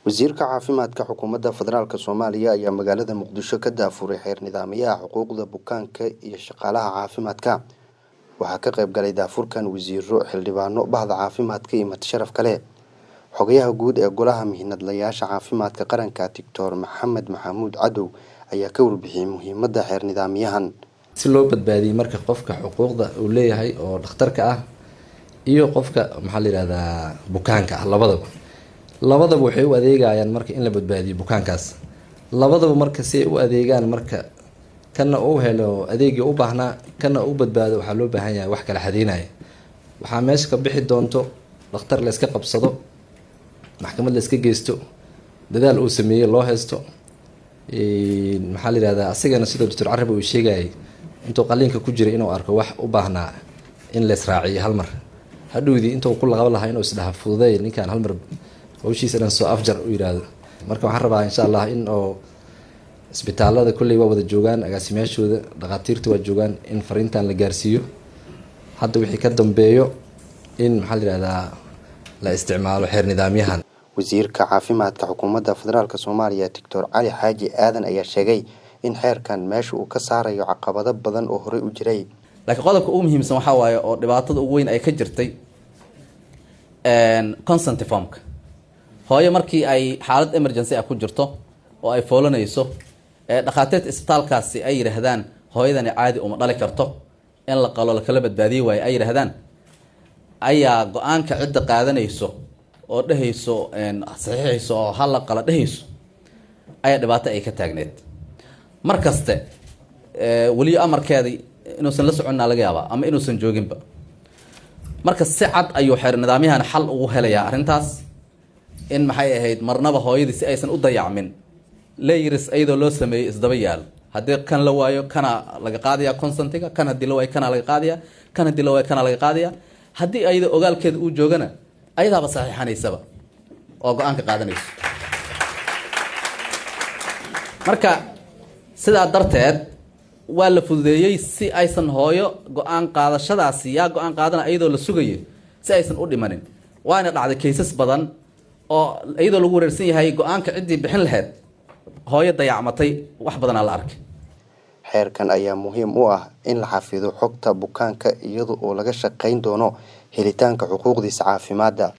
wasiirka caafimaadka xukuumadda federaalk soomaaliya ayaa magaalada muqdisho ka daafuray xeer nidaamyaha xuquuqda bukaanka iyo shaqaalaha caafimaadka waxaa ka qayb galay daafurkan wasiiro xildhibaano bahda caafimaadka iyo madsharaf kale xogayaha guud ee golaha mihinadlayaasha caafimaadka qaranka doctor maxamed maxamuud cadow ayaa ka warbixiyey muhiimadda xeer nidaamyahan si loo badbaadiyey marka qofka xuquuqda uu leeyahay oo dhakhtarka ah iyo qofka maxaa la yihahdaa bukaanka ah labadaba labadaba waxay u adeegayaan marka in la badbaadiyo bukaankaas labadaba marka si ay u adeegaan marka kana uu helo adeegii u baahnaa kana u badbaado waxaa loo baahan yahay wax kala xadeynaya waxaa meesha ka bixi doonto dhakhtar layska qabsado maxkamad layska geysto dadaal uu sameeyey loo haysto maxaa la yihahdaa asigana sidoo doctor carab uu sheegayay intuu qaliinka ku jiray inuu arko wax u baahnaa in laysraaciyo hal mar hadhowdii intuu ku laqabo lahaa inuu isdhaha fududeey ninkaan halmar hawshiisa dhan soo afjar u yihahdo marka waxaan rabaa insha allah in oo isbitaalada kolley waa wada joogaan agaasimayaashooda dhakhaatiirta waa joogaan in fariintan la gaarsiiyo hadda wixii ka dambeeyo in maxaa la yihahdaa la isticmaalo xeer nidaamyahan wasiirka caafimaadka xukuumadda federaalk soomaaliya doctor cali xaaji aadan ayaa sheegay in xeerkan meesha uu ka saarayo caqabado badan oo horey u jiray laakiin qodobka ugu muhiimsan waxaa waaye oo dhibaatada ugu weyn ay ka jirtay consent formka hooyo markii ay xaalad emergency ah ku jirto oo ay foolanayso ee dhakhaatiirta isbitaalkaasi ay yidhaahdaan hooyadani caadi uma dhali karto in la qalo lakala badbaadiyi waayo ay yidhaahdaan ayaa go-aanka cidda qaadanayso oo dhehayso saxiixayso oo hala qala dhehayso ayaa dhibaato ay ka taagneed mar kaste weliyo amarkeedii inuusan la soconna laga yaabaa ama inuusan jooginba marka si cad ayuu xeer nidaamyahan xal ugu helayaa arrintaas in maxay ahayd marnaba hooyadii si aysan u dayacmin layris iyadoo loo sameeyey isdaba yaalo haddii kan la waayo kana laga qaadaya consentiga kan haddii la waayo kana laga qaadaya kan haddii la waayo kana laga qaadaya haddii ayada ogaalkeeda uu joogana ayadaaba saxiixanaysaba oo go-aanka qaadanayso marka sidaa darteed waa la fududeeyey si aysan hooyo go-aan qaadashadaasi yaa go-aan qaadana iyadoo la sugayo si aysan u dhimanin waana dhacday kaysas badan oo iyadoo lagu wareersan yahay go-aanka ciddii bixin lahayd hooyo dayacmatay wax badanaa la arkay xeerkan ayaa muhiim u ah in la xafido xogta bukaanka iyada oo laga shaqayn doono helitaanka xuquuqdiisa caafimaadda